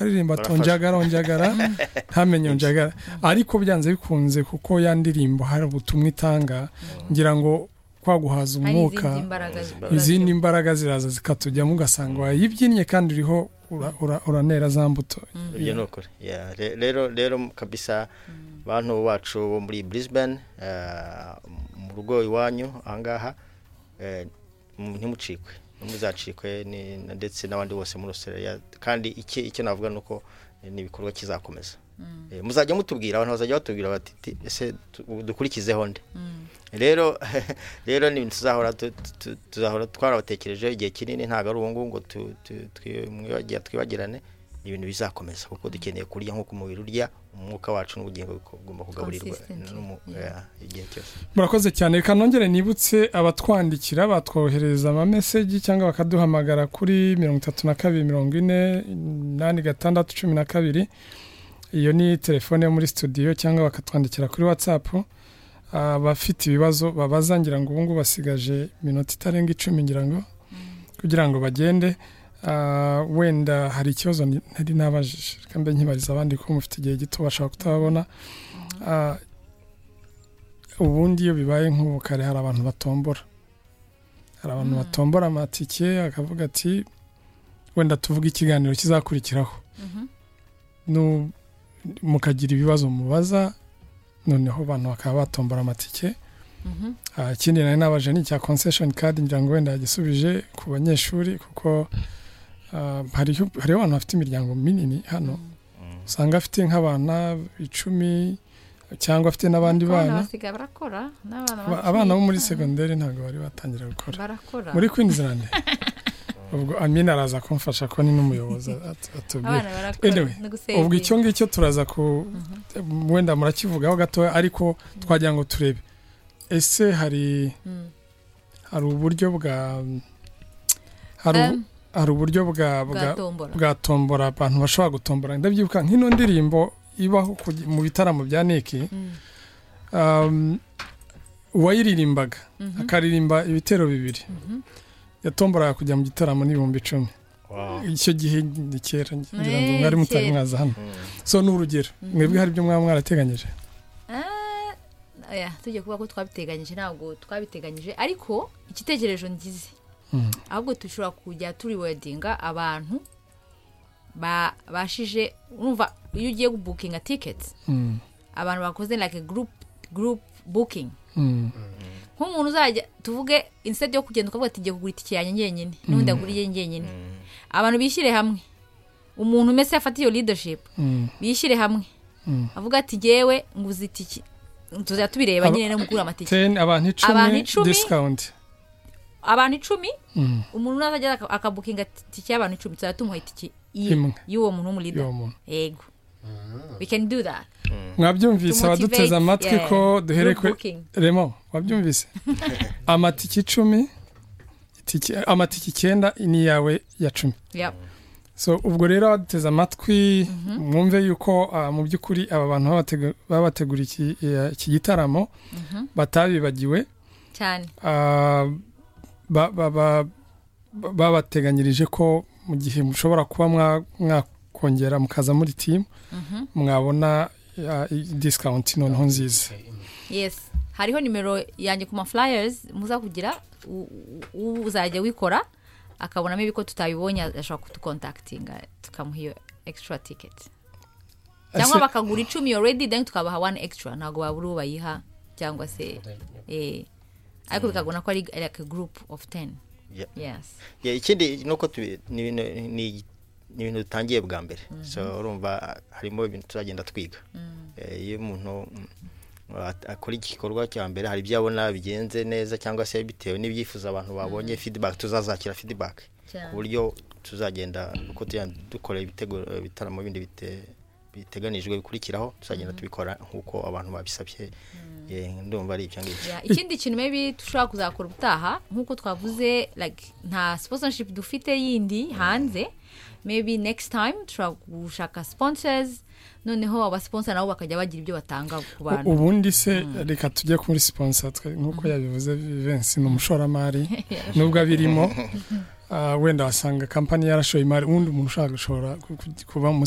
aririmba tonjagara onjagara ntamenye onjagara ariko byanze bikunze kuko ya ndirimbo hari ubutumwa itanga ngira ngo kwaguhaza umwuka izindi mbaraga ziraza zikatujyamo ugasanga wayibyinnye kandi uriho ura- ura- uranera za mbuto ibyo ni ukuri Yeah, re- rero rero kabisa bantu bacu bo muri brisbane eh, mu rugo iwanyu ahangaha eh, mu- ntimucikwe ntimuzacikwe ni- na- ndetse n'abandi bose muri australia kandi iki- icyo navuga ni uko eh, ni ibikorwa kizakomeza Eh, muzajya mutubwira abantu bazajya batubwira bati "Ti- ese tu- dukurikizeho nde rero rero ni ibintu tuzahora tu- tu- tuzahora twarabatekerejeho igihe kinini ntabwo ari ubu ngubu ngo tu- tu- twibagira- twibagirane ni ibintu bizakomeza kuko dukeneye kurya nk'uko umubiri urya umwuka wacu n'ubugingo biko- bugomba kugaburirwa Consistently, n'umu- yeah. eh, igihe cyose murakoze cyane reka nongere nibutse abatwandikira batwohereza amameseji cyangwa bakaduhamagara kuri mirongo itatu na kabiri mirongo ine inani gatandatu cumi na kabiri iyo ni telefone yo muri studio cyangwa bakatwandikira kuri watsapu abafite ibibazo babaza ngira ngo ubungubu basigaje minota itarenga icumi ngira ngo kugira ngo bagende Ah, wenda hari ikibazo ni- ntari nabajije reka mbe nkibariza abandi ko mufite igihe gito bashobora kutababona Ah, ubundi iyo bibaye nk'ubu kare hari abantu batombora hari abantu batombora amatike akavuga ati wenda tuvuge ikiganiro kizakurikiraho Nu- mukagira ibibazo mubaza noneho abantu bakaba batombora amatike Ah, ikindi nari nabaje ni icya concession card ngira ngo wenda yagisubije ku banyeshuri kuko ah, hariho hariho abantu bafite imiryango minini hano usanga afite nk'abana icumi cyangwa afite n'abandi bana basigaye barakora n'abana Ba- abana bo muri segonderi ntabwo bari batangira gukora barakora muri Queensland ubwo Amina araza kumfasha ko ni n'umuyobozi at- atubwira abana barakora Anyway, no ubwo gusevinga. icyo ngicyo turaza ku wenda murakivugaho gatoya ariko twagira ngo turebe ese hari Mm. hari uburyo bwa hari ubu- Em, hari uburyo bwa bwa- bwatombora bwa tombora abantu bashobora gutombora ndabyibuka nk'ino ndirimbo ibaho ku- mu bitaramo bya niki Mm. um, uwayiririmbaga Mhm. akaririmba ibitero bibiri Mhm. yatomboraga kujya mu gitaramo n'ibihumbi icumi Wow. icyo gihe ni kera ngira ngo Eh, mwari mutari kera. mwaza hano Mm. so ni urugero mwebwe hari ibyo mwaba mwarateganyije Ah, oya, tujya kuvuga ko twabiteganyije ntabwo twabiteganyije ariko igitekerezo ngize Mm. ahubwo dushobora kujya turiwedinga abantu ba- bashije urumva iyo ugiye gubukinga tiketi Mm, abantu bakoze like group group booking mm, nk'umuntu uzajya tuvuge instead yo kugenda ukavuga ati ngiye kugura itike yanjye njyenyine n'undi agura iye njyenyine abantu bishyire hamwe umuntu umeze afata iyo leadership mm. bishyire hamwe Mm. avuga ati jyewe nguze itike tuzajya tubireba Aba- nyine no mugura amatike Ten, abantu Abantu icumi icumi. discount abantu icumi Mm, umuntu nazajya aka- akabukinga itike y'abantu icumi tuzajya tumuha itike Imwe. iye y'uwo muntu w'umurida y'uwo muntu yego we can do that mwabyumvise To motivate, abaduteze amatwi yeah, ko duhere group kuri booking. remo wabyumvise amatike icumi itike- amatike icyenda ni iyawe ya cumi Yeah. so ubwo rero abaduteze amatwi mwumve yuko ah, mu by'ukuri aba bantu babategu- babateguriye iki- eh, iki gitaramo batabibagiwe cyane ah, ba- ba- ba- ba- babateganyirije ko mu gihe mushobora kuba mwa- mwakongera mukaza muri timu mwabona ah, i- discount noneho nziza yes hariho nimero yanjye ku mafulayers muza kugira u- u- uzajya wikora akabonamo ibiko tutabibonye ashobora kudukontakitinga tukamuha iyo extra ticket cyangwa Ese- bakagura icumi already then tukabaha one extra ntabwo babura uwo bayiha cyangwa se eh, ariko bikagona ko ari like a group of ten Yeah. yes Yeah, ikindi ni uko tubi- ni ibintu ni- ni ibintu dutangiye bwa mbere so urumva harimo ibintu turagenda twiga Eh, iyo umuntu mm, at- akora iki gikorwa cya mbere hari ibyo abona bigenze neza cyangwa se bitewe n'ibyifuzo abantu babonye feedback tuzazakira feedback Cyane. ku buryo tuzagenda uko tugenda dukora ibitego- ibitaramo bindi bite- biteganijwe bikurikiraho tuzagenda tubikora nk'uko abantu babisabye Eh, ndumva ari ibyo ngibyo Yeah, ikindi kintu maybe dushobora kuzakora ubutaha nk'uko twavuze like nta sponsorship dufite yindi hanze maybe next time dushobora gushaka sponsors noneho abasponsa nabo bakajya bagira ibyo batanga ku U- bantu ubundi se reka tujye kuri siponsa twe- nk'uko yabivuze vivensi ni umushoramari nubwo abirimo ah, wenda wasanga kampani yarashoye imari ubundi umuntu ushaka gushora ku- ku- kuba